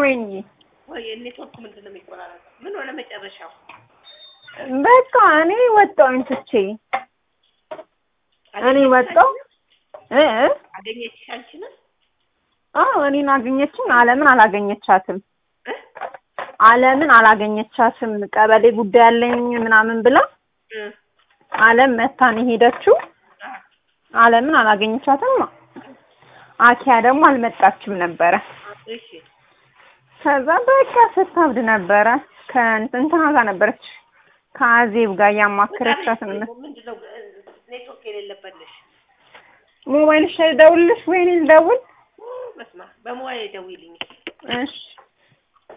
ወይንዬ ወይ ኔትወርኩ ምንድን ነው የሚቆራረጠው? ምን ሆነ መጨረሻው? በቃ እኔ ወጣሁኝ ትቼ እኔ ወጣሁ እ እ አገኘችሽ አንቺን? አዎ እኔን አገኘችኝ። አለምን አላገኘቻትም። እ? አለምን አላገኘቻትም። ቀበሌ ጉዳይ አለኝ ምናምን ብላ እ አለም መታ ነው የሄደችው። አ አለምን አላገኘቻትም። አኪያ ደግሞ አልመጣችም ነበረ። እሺ ከዛ በቃ ስታብድ ነበረ። ከእንትና ጋር ነበረች ከአዜብ ጋር እያማከረቻት ነው። ምንድን ነው ኔትወርክ የሌለበት ነሽ? ሞባይልሽ ላይ ልደውልልሽ ወይኔ ልደውል? በስመ አብ በሞባይል ደውይልኝ። እሺ